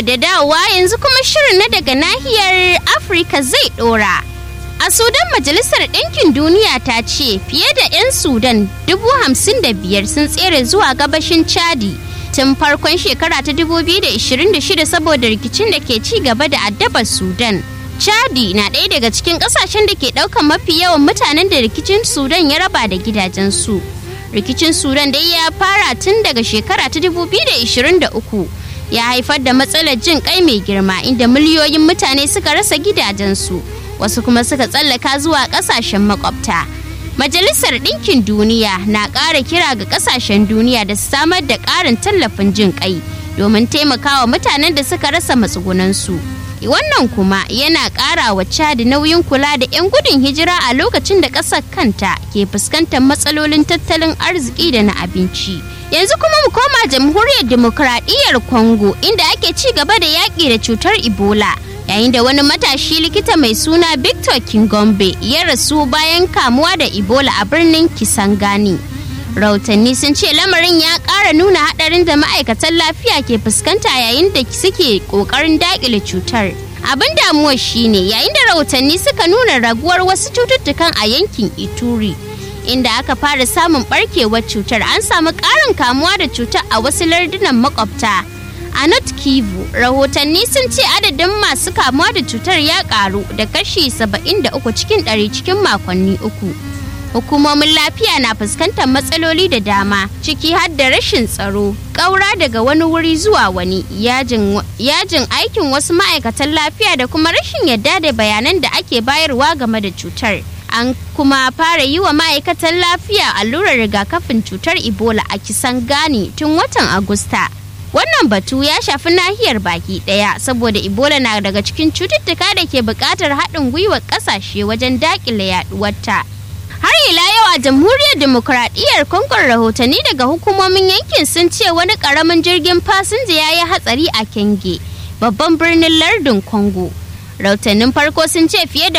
barkanmu da dawowa yanzu kuma shirin na daga nahiyar Afirka zai dora. A Sudan Majalisar Ɗinkin Duniya ta ce fiye da 'yan Sudan dubu hamsin da biyar sun tsere zuwa gabashin Chadi tun farkon shekara ta 2026 saboda rikicin da ke ci gaba da addabar Sudan. Chadi na ɗaya daga cikin ƙasashen da ke ɗaukar mafi yawan mutanen da rikicin Sudan ya raba da gidajensu. Rikicin Sudan dai ya fara tun daga shekara ta 2023 ya haifar da matsalar jin kai mai girma inda miliyoyin mutane suka rasa gidajensu wasu kuma suka tsallaka zuwa ƙasashen makwabta. Majalisar Ɗinkin Duniya na ƙara kira ga ƙasashen duniya da su samar da ƙarin tallafin jin kai domin taimakawa mutanen da suka rasa matsugunansu. wannan kuma yana ƙara wa chad nauyin kula da 'yan gudun hijira a lokacin da ƙasar kanta ke fuskantar matsalolin tattalin arziki da na abinci yanzu kuma mu koma jamhuriyar demokradiyyar congo inda ake ci gaba da yaƙi da cutar ebola yayin da wani matashi likita mai suna victor kingombe ya rasu bayan kamuwa da ebola a birnin kisangani rahotanni sun ce lamarin ya ƙara nuna haɗarin da ma'aikatan lafiya ke fuskanta yayin da suke ƙoƙarin daƙile cutar abin damuwar shine yayin da rahotanni suka nuna raguwar wasu cututtukan a yankin ituri inda aka fara samun barkewar cutar an samu ƙarin kamuwa da cutar a wasu lardunan makwabta a not kivu rahotanni sun ce adadin masu kamuwa da cutar ya ƙaru da kashi 73 cikin 100 cikin makonni uku hukumomin lafiya na fuskantar matsaloli da dama ciki har da rashin tsaro ƙaura daga wani wuri zuwa wani yajin aikin wasu ma'aikatan lafiya da kuma rashin yadda da bayanan da ake bayarwa game da cutar an kuma fara yi wa ma'aikatan lafiya allurar rigakafin cutar ebola a kisan gani tun watan agusta wannan batu ya shafi nahiyar baki daya saboda ebola na daga cikin cututtuka da ke buƙatar haɗin gwiwar ƙasashe wajen daƙile yaɗuwarta. har ila yau a jamhuriyar demokuraɗiyyar kongon rahotanni daga hukumomin yankin sun ce wani ƙaramin jirgin fasinja ya yi hatsari a kenge babban birnin lardin congo rahotannin farko sun ce fiye da